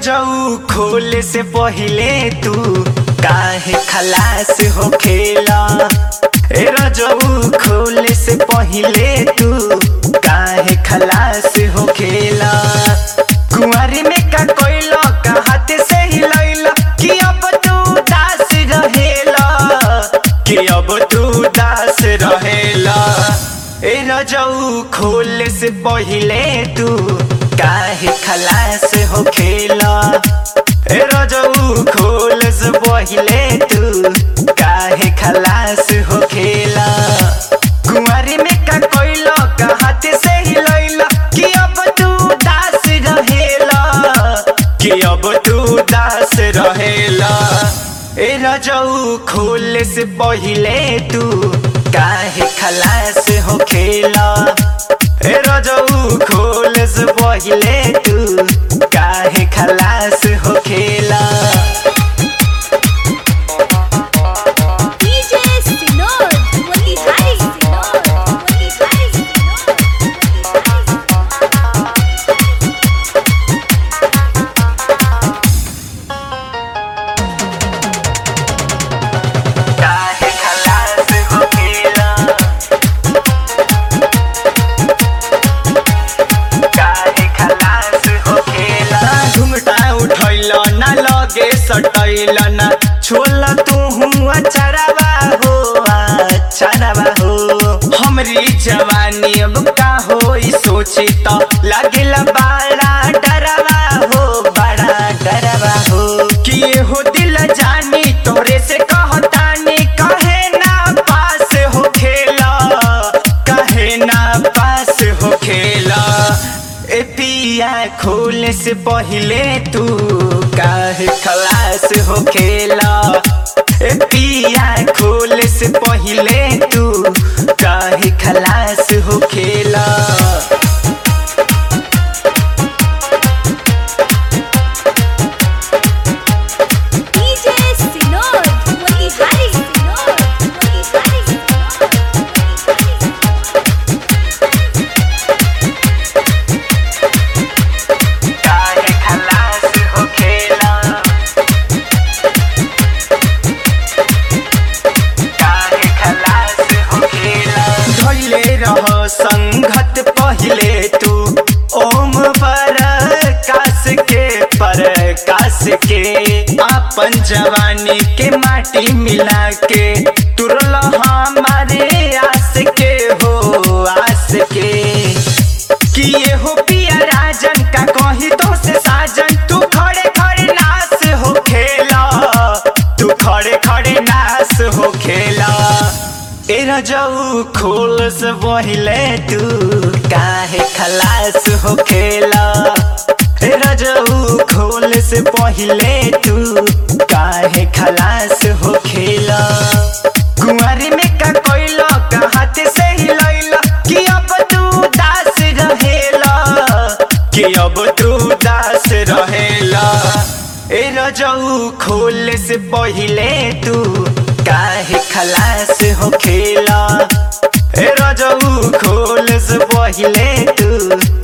रजऊ खोले से पहिले तू काहे खलास हो खेला ए रजऊ खोले से पहिले तू काहे खलास हो खेला कुंवारी में का कोइला का हाथ से ही लैला कि अब तू दास रहेला कि अब तू दास रहेला ए रजऊ खोले से पहिले तू काहे खलास हो खेला ए रजऊ खोले से पहिले तू काहे खलास हो खेला कुंवारी में का कोइला का हाथ से ही लैला कि अब तू दास रहेला कि अब तू दास रहेला ए रजऊ खोले से पहिले तू काहे खलास हो खेला ए रजऊ खोले से पहिले तू काहे खलास हो खेला DJ Sinor, Motihari Sinor, Motihari Sinor, Motihari काहे खलास हो खेला काहे खलास हो खेला घुमटा उठैल ना लगे सटैल ना छोल तू हुआ चरावा हो चरावा हो हमरी जवानी अब का होई सोची तो लागेला बड़ा डरवा हो बड़ा डरवा हो कि ये हो दिल जानी तोरे से कहतानी कहे ना पास हो खेला कहे ना पास हो खेला ए पिया खोले से पहिले तू काहे खलास हो खेला ए पिया खोले से पहिले तू काहे खलास हो खेला DJ Sinor, Motihari Sinor, Motihari Sinor, Motihari काहे खलास हो खेला काहे खलास हो खेला धैले रह संगत पहिले तू ओम पर कास के पर कास के अपन जवानी के माटी मिला के तुरल हमारे आस के हो आस के कि ये हो पिया राजन का कही तो से साजन तू खड़े खड़े नास हो खेला तू खड़े खड़े नास हो खेला ए रजऊ खोल से पहिले तू काहे खलास हो खेला ए रजऊ खोल से पहिले तू काहे खलास हो खेला कुंवारी में का कोइला का हाथ से ही लैला कि अब तू दास रहेला कि अब तू दास रहेला ए रजऊ खोले से पहिले तू काहे खलास हो खेला ए रजऊ खोले से पहिले तू